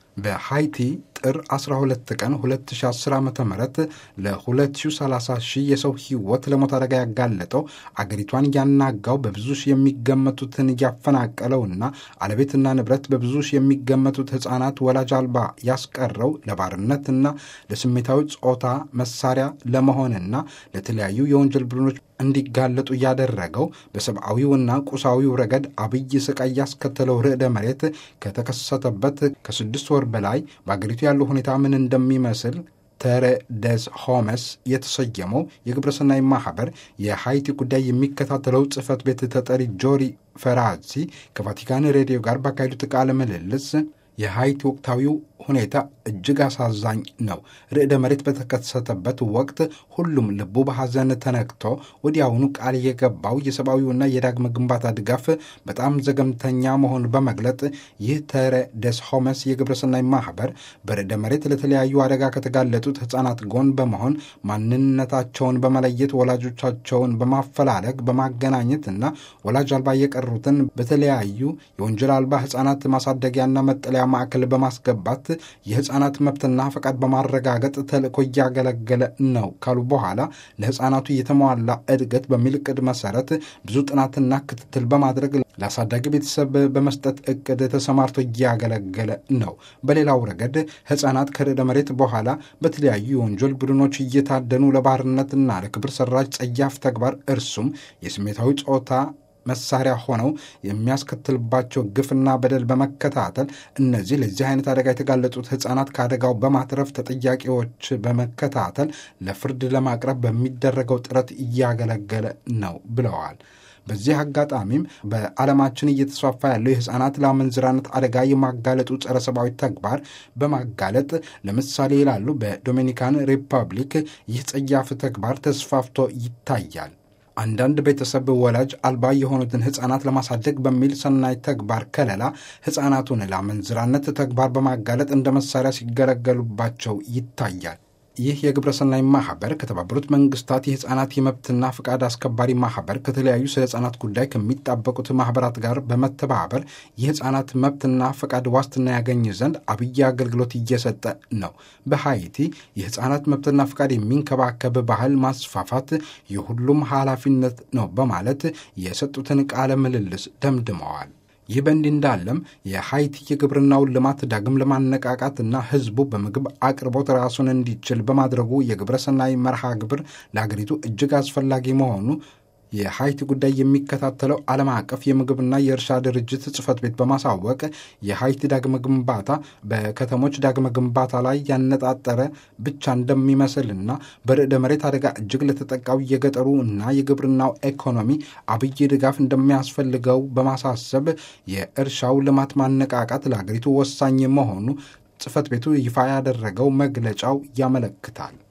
በሃይቲ ጥር 12 ቀን 2010 ዓ ም ለ2030 ሺህ የሰው ሕይወት ለሞት አደጋ ያጋለጠው አገሪቷን ያናጋው በብዙ ሺህ የሚገመቱትን ያፈናቀለውና አለቤትና ንብረት በብዙ ሺህ የሚገመቱት ሕፃናት ወላጅ አልባ ያስቀረው ለባርነትና ለስሜታዊ ጾታ መሳሪያ ለመሆንና ለተለያዩ የወንጀል ቡድኖች እንዲጋለጡ እያደረገው በሰብአዊውና ቁሳዊው ረገድ አብይ ስቃይ ያስከተለው ርዕደ መሬት ከተከሰተበት ከስድስት ወር በላይ በአገሪቱ ያለው ሁኔታ ምን እንደሚመስል ተረ ደስ ሆመስ የተሰየመው የግብረሰናይ ማህበር የሃይቲ ጉዳይ የሚከታተለው ጽህፈት ቤት ተጠሪ ጆሪ ፈራዚ ከቫቲካን ሬዲዮ ጋር ባካሄዱት ቃለ ምልልስ የሃይቲ ወቅታዊው ሁኔታ እጅግ አሳዛኝ ነው። ርዕደ መሬት በተከሰተበት ወቅት ሁሉም ልቡ በሐዘን ተነክቶ ወዲያውኑ ቃል የገባው የሰብአዊውና የዳግመ ግንባታ ድጋፍ በጣም ዘገምተኛ መሆኑን በመግለጥ ይህ ተረ ደስ ሆመስ የግብረሰናይ ማህበር በርዕደ መሬት ለተለያዩ አደጋ ከተጋለጡት ሕፃናት ጎን በመሆን ማንነታቸውን በመለየት ወላጆቻቸውን በማፈላለግ በማገናኘትና ወላጅ አልባ የቀሩትን በተለያዩ የወንጀል አልባ ሕፃናት ማሳደጊያና መጠለያ ማዕከል በማስገባት የህፃናት መብትና ፈቃድ በማረጋገጥ ተልእኮ እያገለገለ ነው ካሉ በኋላ ለህፃናቱ የተሟላ እድገት በሚል እቅድ መሰረት ብዙ ጥናትና ክትትል በማድረግ ለአሳዳጊ ቤተሰብ በመስጠት እቅድ ተሰማርቶ እያገለገለ ነው። በሌላው ረገድ ህፃናት ከርዕደ መሬት በኋላ በተለያዩ የወንጀል ቡድኖች እየታደኑ ለባርነትና ለክብር ሰራሽ ጸያፍ ተግባር እርሱም የስሜታዊ ጾታ መሳሪያ ሆነው የሚያስከትልባቸው ግፍና በደል በመከታተል እነዚህ ለዚህ አይነት አደጋ የተጋለጡት ህጻናት ከአደጋው በማትረፍ ተጠያቂዎች በመከታተል ለፍርድ ለማቅረብ በሚደረገው ጥረት እያገለገለ ነው ብለዋል። በዚህ አጋጣሚም በዓለማችን እየተስፋፋ ያለው የህፃናት ለአመንዝራነት አደጋ የማጋለጡ ጸረ ሰብአዊ ተግባር በማጋለጥ ለምሳሌ ይላሉ፣ በዶሚኒካን ሪፐብሊክ ይህ ጸያፍ ተግባር ተስፋፍቶ ይታያል። አንዳንድ ቤተሰብ ወላጅ አልባ የሆኑትን ህፃናት ለማሳደግ በሚል ሰናይ ተግባር ከለላ ህፃናቱን ለአመንዝራነት ተግባር በማጋለጥ እንደ መሳሪያ ሲገለገሉባቸው ይታያል። ይህ የግብረሰናይ ማህበር ከተባበሩት መንግስታት የህፃናት የመብትና ፍቃድ አስከባሪ ማህበር ከተለያዩ ስለ ህፃናት ጉዳይ ከሚጣበቁት ማህበራት ጋር በመተባበር የህፃናት መብትና ፈቃድ ዋስትና ያገኝ ዘንድ አብይ አገልግሎት እየሰጠ ነው። በሃይቲ የህፃናት መብትና ፍቃድ የሚንከባከብ ባህል ማስፋፋት የሁሉም ኃላፊነት ነው በማለት የሰጡትን ቃለ ምልልስ ደምድመዋል። ይህ በእንዲህ እንዳለም የሃይቲ የግብርናውን ልማት ዳግም ለማነቃቃትና ህዝቡ በምግብ አቅርቦት ራሱን እንዲችል በማድረጉ የግብረሰናይ መርሃ ግብር ለሀገሪቱ እጅግ አስፈላጊ መሆኑ የሃይቲ ጉዳይ የሚከታተለው ዓለም አቀፍ የምግብና የእርሻ ድርጅት ጽህፈት ቤት በማሳወቅ የሃይቲ ዳግመ ግንባታ በከተሞች ዳግመ ግንባታ ላይ ያነጣጠረ ብቻ እንደሚመስልና በርዕደ መሬት አደጋ እጅግ ለተጠቃው የገጠሩ እና የግብርናው ኢኮኖሚ አብይ ድጋፍ እንደሚያስፈልገው በማሳሰብ የእርሻው ልማት ማነቃቃት ለሀገሪቱ ወሳኝ መሆኑ ጽህፈት ቤቱ ይፋ ያደረገው መግለጫው ያመለክታል።